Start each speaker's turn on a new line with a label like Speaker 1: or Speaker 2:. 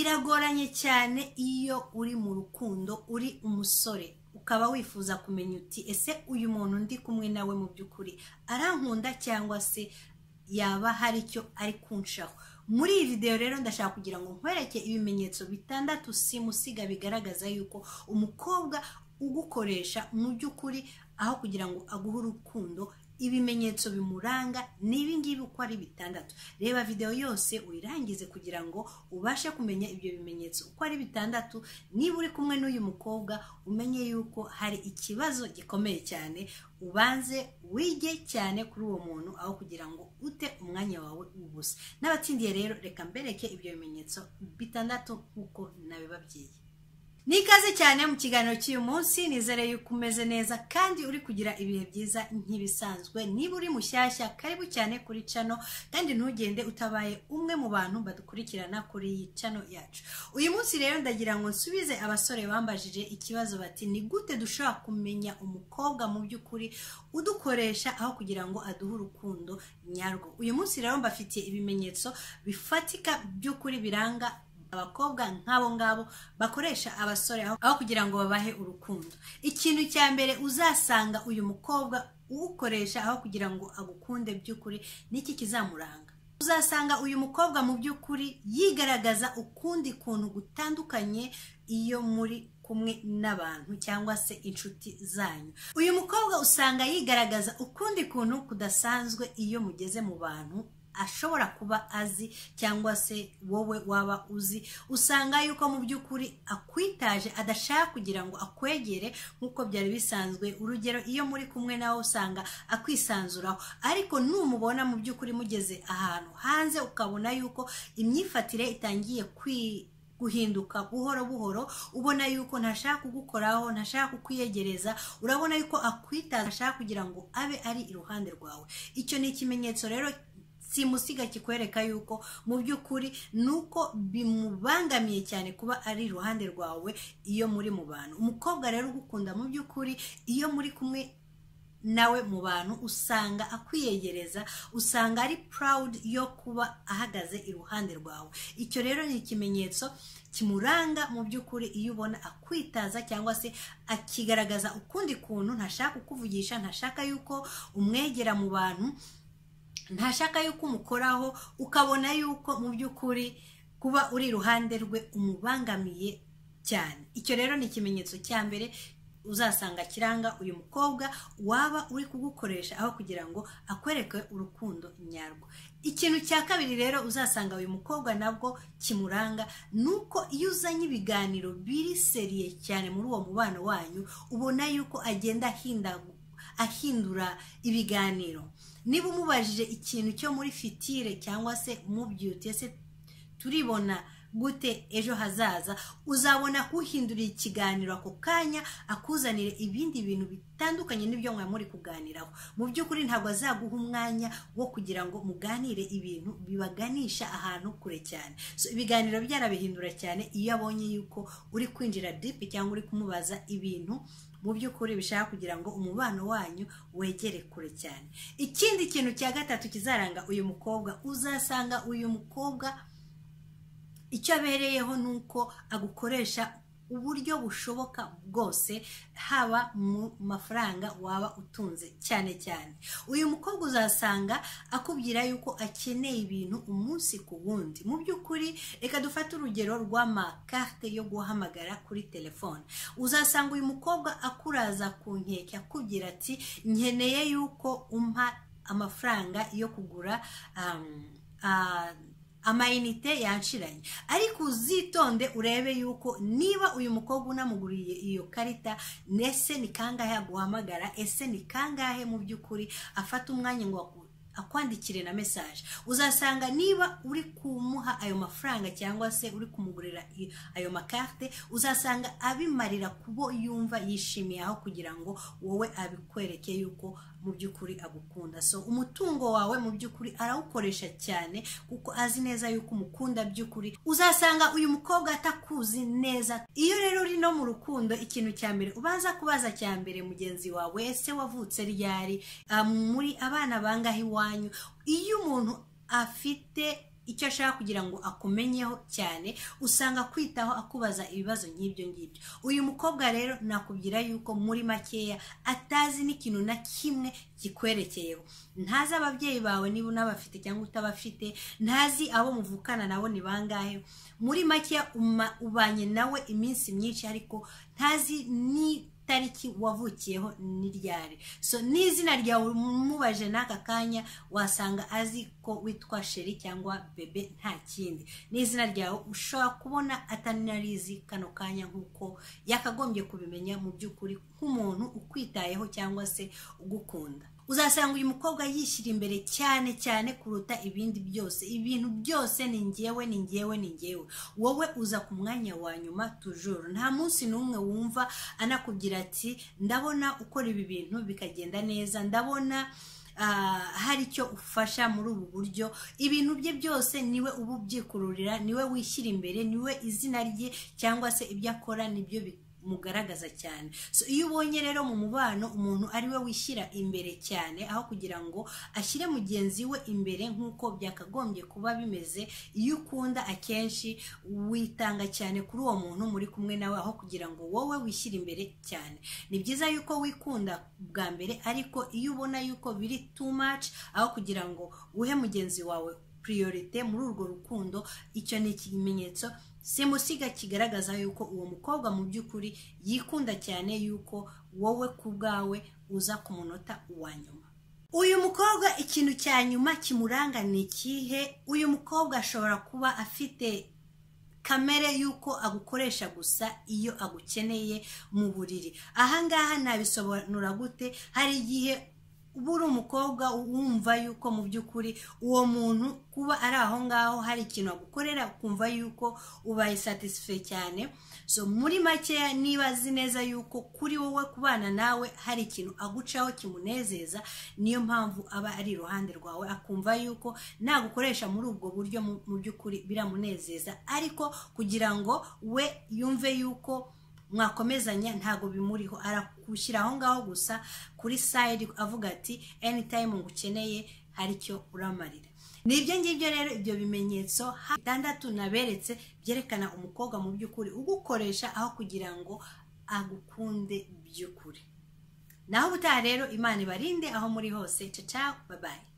Speaker 1: biragoranye cyane iyo uri mu rukundo uri umusore ukaba wifuza kumenya uti ese uyu muntu ndi kumwe nawe mu by'ukuri arankunda cyangwa se yaba hari icyo ari kunshaho muri iyi videwo rero ndashaka kugira ngo nkwereke ibimenyetso bitandatu simusiga bigaragaza yuko umukobwa ugukoresha mu by'ukuri aho kugira ngo aguhe urukundo ibimenyetso bimuranga ni ibingibi uko ari bitandatu reba videwo yose uyirangize kugira ngo ubashe kumenya ibyo bimenyetso uko ari bitandatu niba uri kumwe n'uyu mukobwa umenye yuko hari ikibazo gikomeye cyane ubanze wige cyane kuri uwo muntu aho kugira ngo ute umwanya wawe ubusa n'abatsindiye rero reka mbereke ibyo bimenyetso bitandatu nk'uko nabibabwiye ni ikaze cyane mu kiganiro cy'uyu munsi nizere yuko umeze neza kandi uri kugira ibihe byiza nk'ibisanzwe niba uri mushyashya karibu cyane kuri cano kandi ntugende utabaye umwe mu bantu badukurikirana kuri iyi cano yacu uyu munsi rero ndagira ngo nsubize abasore bambajije ikibazo bati ni gute dushobora kumenya umukobwa mu by'ukuri udukoresha aho kugira ngo aduhe urukundo nyarwo uyu munsi rero mbafitiye ibimenyetso bifatika by'ukuri biranga abakobwa nk'abo ngabo bakoresha abasore aho kugira ngo babahe urukundo ikintu cya mbere uzasanga uyu mukobwa uwukoresha aho kugira ngo agukunde by'ukuri n'iki kizamuranga uzasanga uyu mukobwa mu by'ukuri yigaragaza ukundi kuntu gutandukanye iyo muri kumwe n'abantu cyangwa se inshuti zanyu uyu mukobwa usanga yigaragaza ukundi kuntu kudasanzwe iyo mugeze mu bantu ashobora kuba azi cyangwa se wowe waba uzi usanga yuko mu by'ukuri akwitaje adashaka kugira ngo akwegere nk'uko byari bisanzwe urugero iyo muri kumwe nawe usanga akwisanzuraho ariko numubona mu by'ukuri mugeze ahantu hanze ukabona yuko imyifatire itangiye kwi guhinduka buhoro buhoro ubona yuko ntashaka kugukoraho ntashaka kukwiyegereza urabona yuko akwitaza ashaka kugira ngo abe ari iruhande rwawe icyo ni ikimenyetso rero simusiga kikwereka yuko mu by'ukuri ni uko bimubangamiye cyane kuba ari iruhande rwawe iyo muri mu bantu umukobwa rero ugukunda mu by'ukuri iyo muri kumwe nawe mu bantu usanga akwiyegereza usanga ari proud yo kuba ahagaze iruhande rwawe icyo rero ni ikimenyetso kimuranga mu by'ukuri iyo ubona akwitaza cyangwa se akigaragaza ukundi kuntu ntashaka kukuvugisha ntashaka yuko umwegera mu bantu ntashaka yuko umukoraho ukabona yuko mu by'ukuri kuba uri iruhande rwe umubangamiye cyane icyo rero ni ikimenyetso cya mbere uzasanga kiranga uyu mukobwa waba uri kugukoresha aho kugira ngo akwereke urukundo nyarwo ikintu cya kabiri rero uzasanga uyu mukobwa nabwo kimuranga ni uko iyo uzanye ibiganiro biri seriye cyane muri uwo mubano wanyu ubona yuko agenda ahindura ibiganiro niba umubajije ikintu cyo muri fitire cyangwa se mubyuti ese turibona gute ejo hazaza uzabona kuhindurira ikiganiro ako kanya akuzanire ibindi bintu bitandukanye n'ibyo mwari muri kuganiraho mu by'ukuri ntabwo azaguha umwanya wo kugira ngo muganire ibintu bibaganisha ahantu kure cyane ibiganiro byarabihindura cyane iyo abonye yuko uri kwinjira dipi cyangwa uri kumubaza ibintu mu by'ukuri bishaka kugira ngo umubano wanyu wegere kure cyane ikindi kintu cya gatatu kizaranga uyu mukobwa uzasanga uyu mukobwa icyo abereyeho ni uko agukoresha uburyo bushoboka bwose haba mu mafaranga waba utunze cyane cyane uyu mukobwa uzasanga akubwira yuko akeneye ibintu umunsi ku wundi mu by'ukuri reka dufate urugero rw'amakarte yo guhamagara kuri telefone uzasanga uyu mukobwa akuraza ku nkeke akubwira ati nkeneye yuko umpa amafaranga yo kugura amayinite yanshiranye ariko uzitonde urebe yuko niba uyu mukobwa unamuguriye iyo karita ese ni kangahe aguhamagara ese ni kangahe mu by'ukuri afata umwanya ngo akwandikire na mesaje uzasanga niba uri kumuha ayo mafaranga cyangwa se uri kumugurira ayo makarte uzasanga abimarira kubo yumva yishimiye aho kugira ngo wowe abikwereke yuko mu by'ukuri agukunda so umutungo wawe mu by'ukuri arawukoresha cyane kuko azi neza yuko umukunda by'ukuri uzasanga uyu mukobwa atakuzi neza iyo rero uri no mu rukundo ikintu cya mbere ubanza kubaza cya mbere mugenzi wawe ese wavutse ryari muri abana bangahe iwanyu iyo umuntu afite icyo ashaka kugira ngo akumenyeho cyane usanga kwitaho akubaza ibibazo nk'ibyo ngibyo uyu mukobwa rero nakubwira yuko muri makeya atazi n'ikintu na kimwe kikwerekeyeho ntazi ababyeyi bawe niba unabafite cyangwa utabafite ntazi abo muvukana nabo ni bangahe muri makeya uma- ubanye nawe iminsi myinshi ariko ntazi ni itariki wavukiyeho ni ryari so n'izina ryawe umubaje n'aka kanya wasanga azi ko witwa sheri cyangwa bebe nta kindi n'izina ryawe ushobora kubona atanarizi kano kanya nk'uko yakagombye kubimenya mu by'ukuri nk'umuntu ukwitayeho cyangwa se ugukunda uzasanga uyu mukobwa yishyira imbere cyane cyane kuruta ibindi byose ibintu byose ni ngewe ni ngewe ni ngewe wowe uza ku mwanya wa nyuma tujuru nta munsi n'umwe wumva anakubwira ati ndabona ukora ibi bintu bikagenda neza ndabona ah, hari icyo ufasha muri ubu buryo ibintu bye byose niwe uba ubyikururira niwe wishyira imbere niwe izina rye cyangwa se ibyo akora nibyo bi- mugaragaza cyane so iyo ubonye rero mu mubano umuntu ari we wishyira imbere cyane aho kugira ngo ashyire mugenzi we imbere nk'uko byakagombye kuba bimeze iyo ukunda akenshi witanga cyane kuri uwo muntu muri kumwe nawe aho kugira ngo wowe wishyire imbere cyane ni byiza yuko wikunda bwa mbere ariko iyo ubona yuko biri too much aho kugira ngo uhe mugenzi wawe priorite muri urwo rukundo icyo ni ikimenyetso simusiga kigaragaza yuko uwo mukobwa mu by'ukuri yikunda cyane yuko wowe ku bwawe uza ku munota wa nyuma uyu mukobwa ikintu cya nyuma kimuranga ni ikihe uyu mukobwa ashobora kuba afite kamere y'uko agukoresha gusa iyo agukeneye mu buriri ahangaha nabisobanura gute hari igihe uba uri umukobwa wumva yuko mu by'ukuri uwo muntu kuba ari aho ngaho hari ikintu agukorera ukumva yuko ubaye satisfait cyane so muri makeya niba azi neza yuko kuri wowe kubana nawe hari ikintu agucaho kimunezeza niyo mpamvu aba ari iruhande rwawe akumva yuko nagukoresha muri ubwo buryo mu mu by'ukuri biramunezeza ariko kugira ngo we yumve yuko mwakomezanya ntago bimuriho arakushyira aho ngaho gusa kuri sayidi avuga ati anytime ngukeneye hari icyo uramarira ni ibyo ngibyo rero ibyo bimenyetso ha- bitandatu naberetse byerekana umukobwa mu by'ukuri ugukoresha aho kugira ngo agukunde by'ukuri naho ubutaha rero imana ibarinde aho muri hose caca babaye